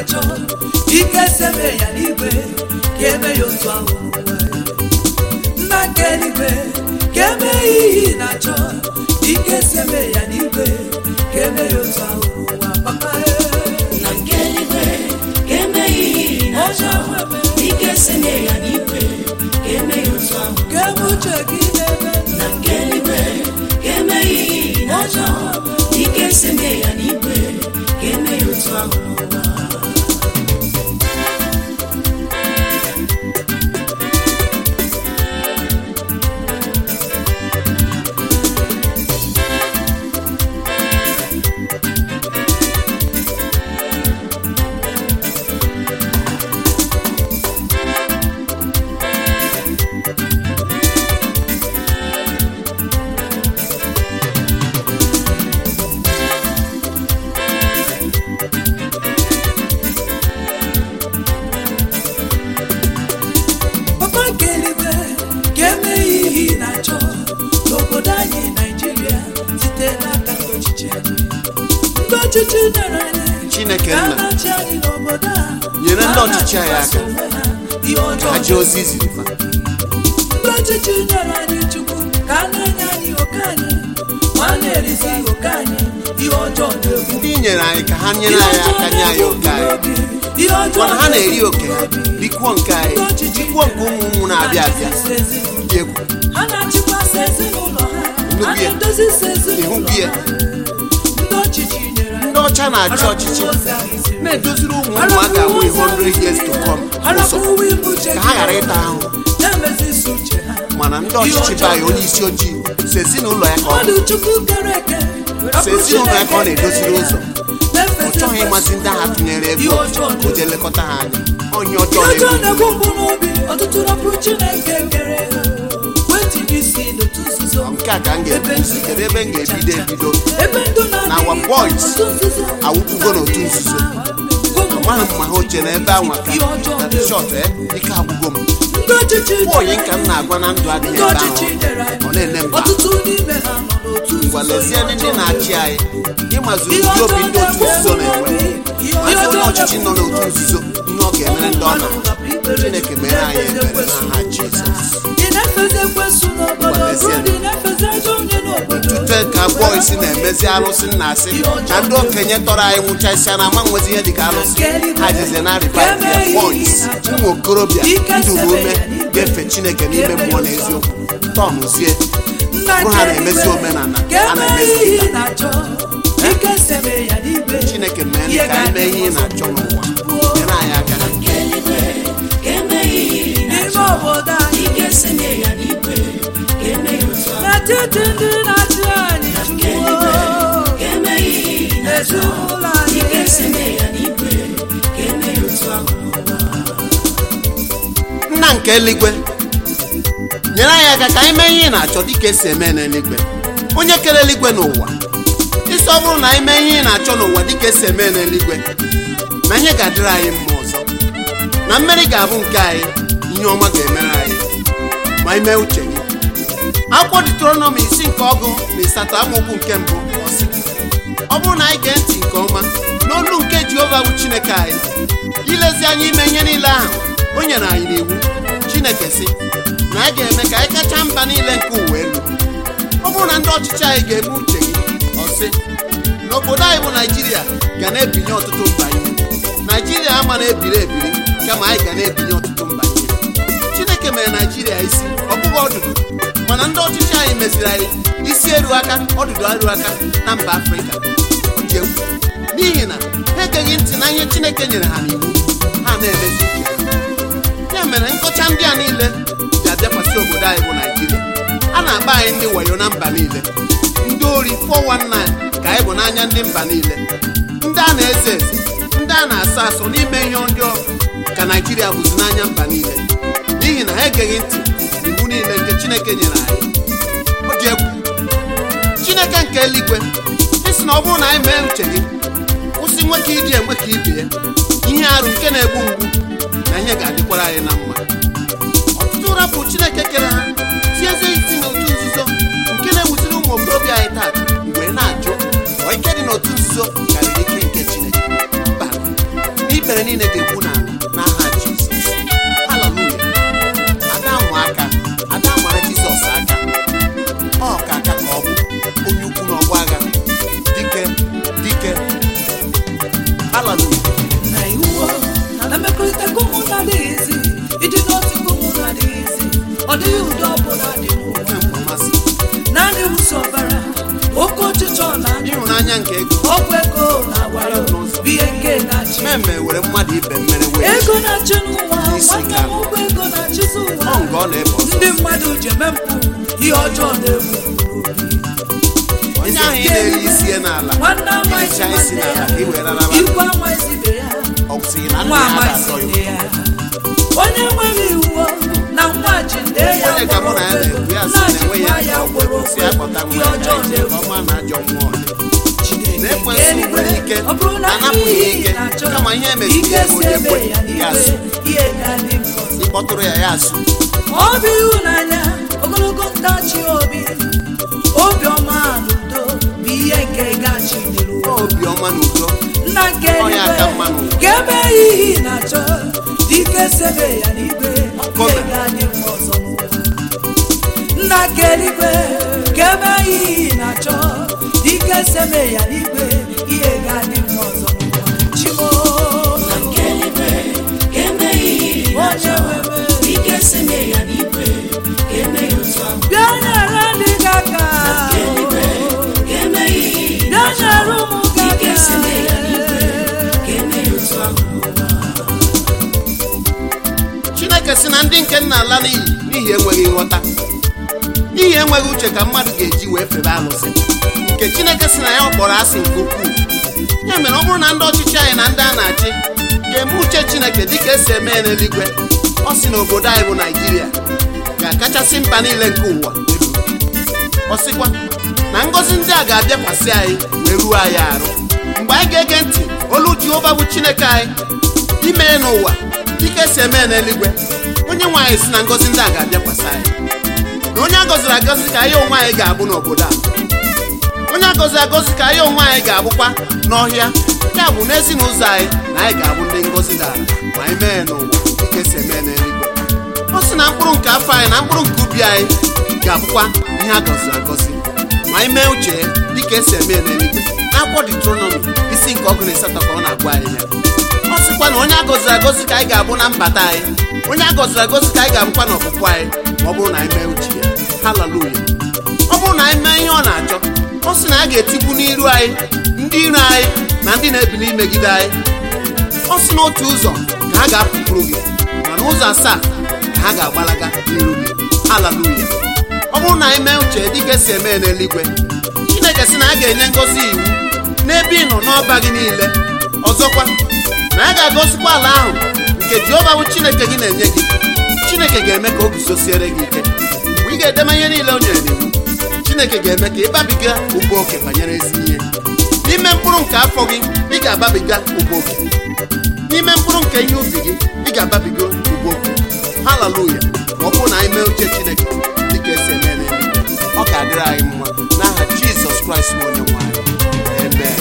na-achọ ike sebe ya n'igwe ka eme ya otu ahụ n'ụwa nna nke eluigwe ka eme ya ihe ị na-achọ ike sebe ya n'igwe ka eme ya otu ahụ n'ụwa papa na nke eluigwe ka emeghị ihe ị na-achọ ike senye ya n'igwe ka eme ya otu ahụ ka eme uche gị n'ebe na nke eluigwe ka emeghị ihe ị na-achọ ike senye ya n'igwe ka eme ya otu ahụ n'ụwa papa nke eluigwe ka eme ya ihe ị na-achọ n'obodo anyị naijiria site n'aka ndị ọchịchị anyị ndị ọchịchị nyere anyị Chineke ka nna. a na-achị anyị n'obodo a Nyere ndị ka a ọchịchị anyị na-achịkwa aka. onwe ha ihe ọjọọ ha jee ozi ziri fa ndị ọchịchị nyere anyị chukwu ka a na-enye anyị oke anyị ma a na-erizi oke anyị ihe ọjọọ na-egbu ndị nyere anyị ka ha nyere anyị aka nye anyị oke anyị ihe ọjọọ mana ha na-eri oke ha na-egbu rikwuo nke anyị rikwuo nke ụmụ ụmụ na-abịa abịa dị egwu ha na-achịkwasị ezinụlọ ha Nnukwu ha ya. na-edozisi ezinụlọ Ịhụgwu ya. ha ndị ọchịchị nyere anyị ndị ọcha na-achị ọchịchị na-edoziri ụmụ ụmụ a ga-awụ ihe 100 years to come ụzọ ka ha ghara ịta ahụhụ na-emezisi uche ha mana ndị ọchịchị be anyị onye isi ojii si ezinụlọ ya ka ọ mmadụ chukwu kere eke si ezinụlọ ya ka ọ na-edoziri ụzọ ọ chọghị ịmasị ndị agha tụnyere ebe Ihe ọjọọ ka o jee lekọta ha anya onye ihe ọjọọ ọjọọ na-egbu na-egbu mgbu n'obi ọtụtụ rapụrụ chineke kere ha wetinye isi n'otu nzuzo nke a ka m ga-ebuzi kedu ebe m ga-ebido ebido ebe ndụ na Na our boys awụkwugo n'otu nzuzo amaghị m ma ha oche n'ebe anwa ka na shọt ike agwụgo m ndị ọchịchị Nwa onye nka m na-agwa na ndụ adịghị ndị ebe ọchịchị ahụ nyere anyị ọ na-ene mba ọtụtụ n'ime ha nọ n'otu ngwa nzuzo lezie ndị na-achị anyị ịmazi Ihe ụdị obi ọjọọ ndị otu nzuzo na-egbu na-enwe ihe mazi onye ọjọọ ọchịchị nọ n'otu nzuzo ihe ọ ga-emere ndị ọ na chineke mere anyị ebere n'aha jizọs ị na-efezi ekwensu n'obodo Gbalịsie. Obi na-efezi ajọ onye n'obodo tute ka bọis na-emezi alụsị nna asị ka ndị okenye tọrọ anyị nwụchasịa na ama nwezi ihe dịka alụsị ha jize na rivivia bọis ụmụ okorobịa nduru ume ga-efe chineke n'ime mmụọ na eziokwu tọnụzie Nna bụrụ ha nke na-emezi eluigwe, omenala ka a eme na-emezi ihe kịta ị na-achọ ike sebe ya n'igwe chineke mee ka anyị mee ihe ị na-achọ n'ụwa nyere anyị aka nke eluigwe ka emeghị ihe ị n'ime na-achọ obodo anyị ike senye ya n'igwe ka eme ya otu ahụ n'etiti ndị na-achị anyị nke eluigwe ka emeghị ihe ị na-achọ ezinụlọ anyị ike senye ya n'igwe ka eme ya otu ahụ n'ụwa nna nke eluigwe nyere anyị aka ka anyị mee ihe ị na-achọ dịka esi eme n'eluigwe onye kere eluigwe n'ụwa isi ọ bụrụ na anyị mee ihe ị na-achọ n'ụwa dịka esi eme n'eluigwe na ihe ga-adịrị anyị mma ọzọ na mmeri ga-abụ nke anyị ihe ọma ga-emere anyị ma anyị mee uche gị akwụkwọ Deuteronomy isi nke ọgụ na ịsatọ amaokwu nke mbụ ọ sị, ọ bụrụ na anyị gee ntị nke ọma n'olu nke Jehova bụ Chineke anyị ilezi anya ime ihe niile ahụ o nyere anyị n'iwu Chineke sị na anyị ga-eme ka anyị kacha mba niile nke ụwa elu ọ bụrụ na ndị ọchịchị anyị ga-eme uche gị ọ sị n'obodo anyị bụ Naijiria ga na-ebinye ọtụtụ mba ihe Naijiria ama na-ebiri ebiri kama anyị ga na-ebinye ọtụtụ mba ihe Chineke mere Naijiria isi ọ bụghị ọdụdụ mana ndị ọchịchị anyị meziri anyị isi eru aka ọdụdụ eru aka na mba Afrịka Ọ dị egwu. n'ihi na ha egeghị ntị na ihe Chineke nyere ha n'iwu ha na-emezi uche ha ya mere nkọcha ndị a niile ji abịakwasị obodo anyị bụ Naijiria a na-akpa anyị ndị wayo na mba niile ndị ori 419 ka anyị bụ n'anya ndị mba niile ndị a na-eze eze ndị a na-asọ asọ n'ime ihe ọjọọ ka Naijiria bụzi n'anya mba niile n'ihi na ha egeghị ntị iwu niile nke Chineke nyere anyị ọ dị egwu Chineke nke eluigwe isi na ọ bụrụ na anyị mee uche gị kwụsị nwoke iji enwe ka ibe ya ihe arụ nke na-egbu mgbu na ihe ga-adịkwara anyị na mma ọtụtụ rapụ Chineke kere ha tiezie isi n'otu nzuzo nke na-ewuziri ụmụ okorobịa anyị taa mgbe na-ajụ ọ ike dị n'otu nzuzo karịrị ike nke Chineke mba n'ikpe ihere niile ga-ekwu n'ala n'aha jizọs haleluya ada amụ aka ada mara jizọs aka ọ ka aka ka ọ bụ onye ukwu na ọgbọ agha dike dike haleluya na iwu na mmekọrịta ka ụmụ na-adịghịzi ịdị n'otu ka ụmụ na-adịghịzi ọ dịghị ụdị ọbụla dị n'ụwa nwe mkpamasị naanị wụsọ ọbara oke ọchịchọ na anya ịhụnanya nke ego ọgwụ ego na-agwara bụ ihe nke na-achị mmemme were mmadụ ibe mmere wee ego na-achị n'ụwa Isi nwanne ka. m ụgwọ ego na-achịzi ụwa ọ nga ọ na-ebe ọzọ ndị mmadụ ji eme mpụ ihe ọjọọ na-egbu onye ahụ ị na-eri isi ya n'ala nwanne amaghịzi iricha isi nwanne n'ala ya ka ị were raraba ikwu amaghịzi ibe ya ọ sịghị na nna nwa ya amaghịzi ga-atọ nne ya ya onye nwere iwu na nwa ji nne ya onye ka mụ na ya gwọrọ na-ekwu ya sị na enwe ya ya gwọrọ si akpọta ihe nwa ya ọjọọ ije ka na-egbu ọma na ajọ mmụọ dị na ekwensu Eluigwe, nwere ike ọ bụrụ na anapụghị ihe ike na-achọ kama ihe emeziri ike ya si onye ebe kwe ya ya n'igwe asụ ihe ga-adị mfe ọzọ. ịkpọtụrụ ya ya asụ ọ bụ ịhụnanya ogologo ntachi obi obiọma na udo bụ ihe nke gachi dịrị ụwa. obiọma na udo nna nke Ọ ya eluigwe aka mma n'ụwa. ka ebe ihe ị na-achọ dike sebe ya n'igwe Kome. ihe ga-adị mfe ọzọ n'ụwa nna nke eluigwe ka ebe ihe ị na-achọ dike sebe ya n'igwe ihe ga-adị mfe ọzọ n'ụwa chimo na nke eluigwe ka eme ihe onye nwere ike seme ya n'igwe ka eme ya otu ahụ bịa nyere ndị gị aka nke eluigwe ka eme ihe bịa nyere ụmụ gị ike aka seme ya n'igwe ka eme ya otu ahụ n'ụwa chineke si na ndị nke nna ala n'iyi n'ihi enweghị nghọta n'ihi enweghị uche ka mmadụ ga-eji wee febe alụsị nke chineke si na ya ọ kpọrọ asị nke ukwuu ya mere ọ bụrụ na ndị ọchịchị anyị na ndị a na-achị ga-eme uche chineke dịka esi eme ya n'eluigwe ọ sị na obodo anyị bụ naijiria ga-akachasị mba niile nke ụwa elu ọ sịkwa na ngọzi ndị a ga-abịakwasị anyị wee ruo anyị arụ mgbe anyị ga-ege ntị olu jehova bụ chineke anyị ime ya n'ụwa dịka esi eme ya n'eluigwe onye nwe anyị si na ngọzi ndị a ga-abịakwasị anyị na onye a gọziri agọzi ka anyị onwe anyị ga-abụ n'obodo a onye agọziri agọzi ka anyị onwe anyị ga-abụkwa n'ọhịa ya bụ n'ezinụzọ anyị na anyị ga-abụ ndị ngọzi dara ma anyị mee ya n'ụwa dịka esi eme ya n'eluigwe ọ sị na mkpụrụ nke afọ anyị na mkpụrụ nke ubi anyị ga-abụkwa ihe a gọziri agọzi ma anyị mee uche ya dịka esi eme ya n'eluigwe n'akwụkwọ Deuteronomy isi nke ọgụ na asatọ ka ọ na-agwa anyị ya ọ sịkwa na onye agọziri agọzi ka anyị ga-abụ na mbata anyị onye agọziri agọzi ka anyị ga-abụkwa n'ọpụpụ anyị ma ọ bụrụ na anyị mee uche ya haleluya ọ bụrụ na anyị mee ihe ọ na-achọ ọ sị na a ga-etigbu n'iru anyị ndị iro anyị na ndị na-ebili imegide anyị ọ sị na otu ụzọ ka ha ga-apụpụrụ gị mana ụzọ asaa ka ha ga-agbalaga n'iru gị haleluya ọ bụrụ na anyị mee uche dịka esi eme ya n'eluigwe chineke sị na a ga-enye ngọzi iwu n'ebe ị nọ n'ọba gị niile ọzọkwa na a ga-agọzikwa ala ahụ nke jehova bụ chineke gị na-enye gị chineke ga-eme ka o guzosiere gị ike mgbe ị ga-edeme ihe niile o nyere n'iwu chineke ga-eme ka ịbabiga ụba oke banyere ezi ihe n'ime mkpụrụ nke afọ gị ị ga-ababiga ụba oke n'ime mkpụrụ nke ihe ubi gị ị ga-ababiga ụba oke haleluya ma ọ bụrụ na anyị mee uche chineke dịka esi eme n'eluigwe ọ ga-adịrị anyị mma n'aha jizọs kraịst bụ onye nwe anyị amen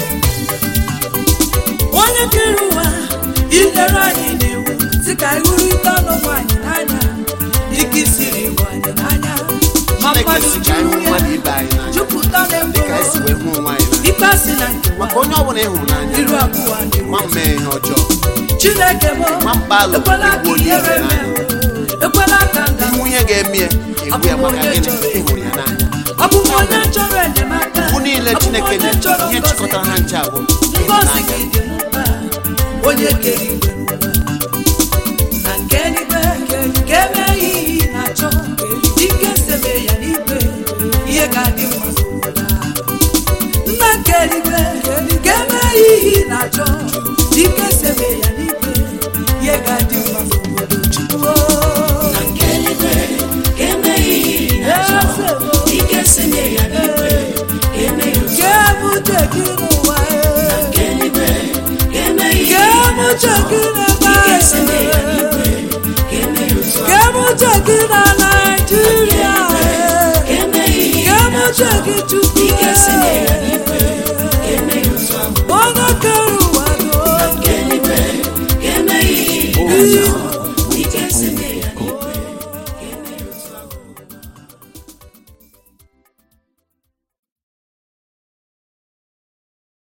onye kere ụwa ilere anyị n'iwu si ka anyị hụrịta ọnụ anyị n'anya dịka isiri iwu anyị n'anya ma chineke mmadụ si ka anyị hụ juru mmadụ ya ibe anyị n'anya jupụta na dịka anyị si ekworo wee hụ onwe anyị n'anya ikpe si na nkewa maka onye ọbụla ị hụrụ n'anya iru abụọ dị nwa m mee ihe ọjọọ chineke m Nwamba alụ ekwela ka igbu onye ihere eze mee ekwela ka nga ihu ihe ga-eme ya egbu ya maka gịnị ịhụrụ ya n'anya ọ bụ m onye chọrọ enyemaka ugwu niile Ọ bụ m chineke onye nyere chọrọ ihe ngọzi chịkọtara ha nche abụ ngọzi ịhụnanya gị dị m mkpa onye kere igwe n'ụwa na nke eluigwe ka eme ihe ị na-achọ ike sebe ya n'igwe ihe ga-adị mma n'obodo a. nna nke eluigwe ka eme ihe ị na-achọ ike sebe ya n'igwe ihe ga-adị mma n'obodo chukwu na nke eluigwe ka eme ihe ị na-achọ ike seme ya n'igwe ka eme ya otu ka ebute gị n'ụwa na nke eluigwe ka eme ihe ka ị ebute na-achọ gị n'ebe ike seme ya anyị n'igwe ka eme ya otu ka ebute gị na Naịjirịa ka eme ihe ị ka ebute gị